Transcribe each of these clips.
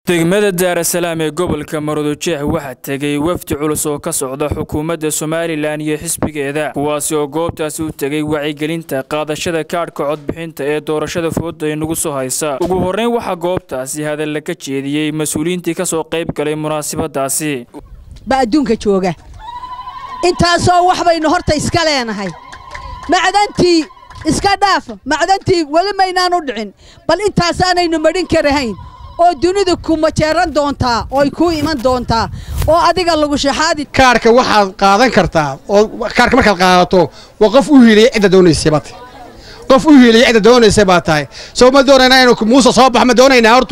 degmada daarasalaam ee gobolka maroodijeex waxaa tegay wafdi culus oo ka socda xukuumadda somalilan iyo xisbigeeda kuwaasi oo goobtaasi u tegay wacyigelinta qaadashada kaadhka codbixinta ee doorashada fooda inagu soo haysa ugu horreyn waxaa goobtaasi hadalla ka jeediyey mas-uuliyiintii ka soo qayb galay munaasabadaasi ba adduunka jooga intaasoo wax baynu horta iska leenahay macdantii iska dhaaf macdantii weli maynaanu dhicin bal intaasaanaynu madhin karahayn oo dunidu ku majeeran doontaa ooy kuu iman doontaa oo adiga lagu shaxaadi kaarhka waxaad qaadan kartaa oo kaarhka markaad qaadato waa qof u hiiliyay cidda doonaysay baad tahay qof u hiiliyay cidda doonaysay baad tahay soo ma doonaynaa inuu muuse soo baxo ma doonaynaa hortu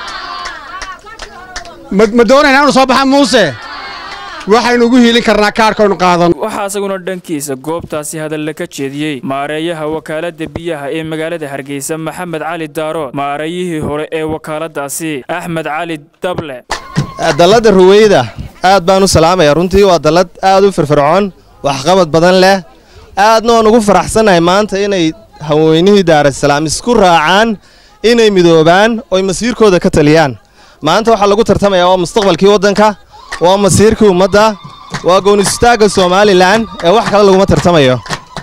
ma doonaynaa inuu soo baxa muuse waxaynu ugu hiilin karnaa kaarhkaynu qaadan waxaa isaguna dhankiisa goobtaasi hadalla ka jeediyey maareeyaha wakaaladda biyaha ee magaalada hargeysa maxamed cali daarood maareeyihii hore ee wakaaladaasi axmed cali dable dalladda ruweyda aad baan u salaamaya runtii waa dallad aad u firfircoon waxqabad badan leh aadna waan ugu faraxsannahay maanta inay haweenihii daarasalaam isku raacaan inay midoobaan oy masiirkooda ka taliyaan maanta waxaa lagu tartamayaa waa mustaqbalkii waddanka waa masiirkii ummadda waa goonistaagga somalilan ee wax kale laguma tartamayo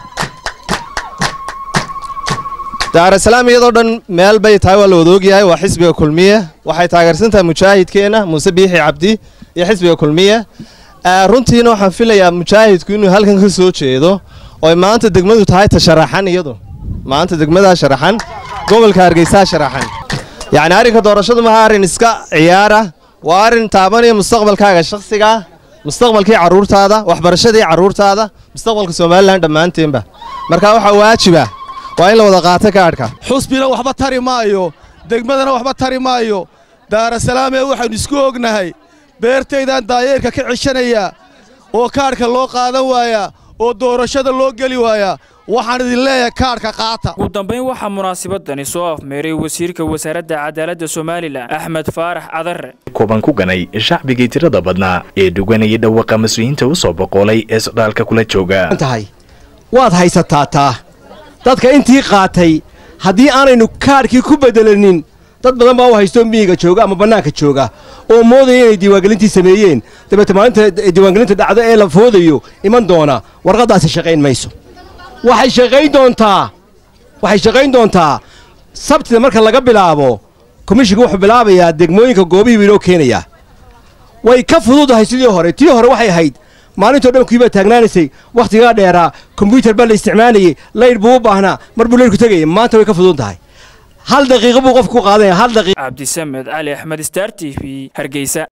daarasalaam iyadoo dhan meel bay tahay waa la wadaogyahay waa xisbiga kulmiye waxay taageersan tahay mujaahidkeenna muuse biixi cabdi iyo xisbiga kulmiye runtiina waxaan filayaa mujaahidku inuu halkan ka soo jeedo ooy maanta degmadu tahay ta sharaxan iyadu maanta degmadaa sharaxan gobolka hargeysaa sharaxan yacni arrinka doorashadu maha arrin iska ciyaara waa arrin taabanaya mustaqbalkaaga shakhsigaa mustaqbalkii carruurtaada waxbarashadii carruurtaada mustaqbalka somalilan dhammaanteenba marka waxaa waajiba waa in la wada qaato kaadhka xusbina waxba tari maayo degmadana waxba tari maayo daarasalaamee waxaynu isku ognahay beertaydaan daayeerka ka ceshanayaa oo kaadhka loo qaadan waayaa oo doorashada loo geli waayaa waxaan idin leeyahay kaadhka qaata ugu dambayn waxaa munaasabadani soo afmeeray wasiirka wasaaradda cadaaladda somalilan axmed faarax cadare kuban ku ganay shacbigii tirada badnaa ee dhuganayay dhawaqa mas-uuliyiinta u soo boqoolay ee socdaalka kula jooga tahay waad haysataa taa dadka intii qaatay haddii aanaynu kaadhkii ku beddelanin dad badan baa u haysto miyiga jooga ama bannaanka jooga oo moodaya inay diiwaangelintii sameeyeen dabeete maalinta diiwaangelinta dhacdo ee la foodayo iman doona warqaddaasi shaqayn mayso waxay shaqayn doontaa waxay shaqayn doontaa sabtida marka laga bilaabo komishinku wuxuu bilaabayaa degmooyinka goobihii buu inoo keenayaa way ka fududahay sidii hore tii hore waxay ahayd maalintoo dhan kuibaa taagnaanaysay wakhtigaa dheeraa kombyutar baa la isticmaalayey laydh buu u baahnaa mar buu laydhku tegayay maanta way ka fudud tahay hal daqiiqo buu qofku ku qaadanaya hal daqiiq cabdisamed cali axmed star t v hargeysa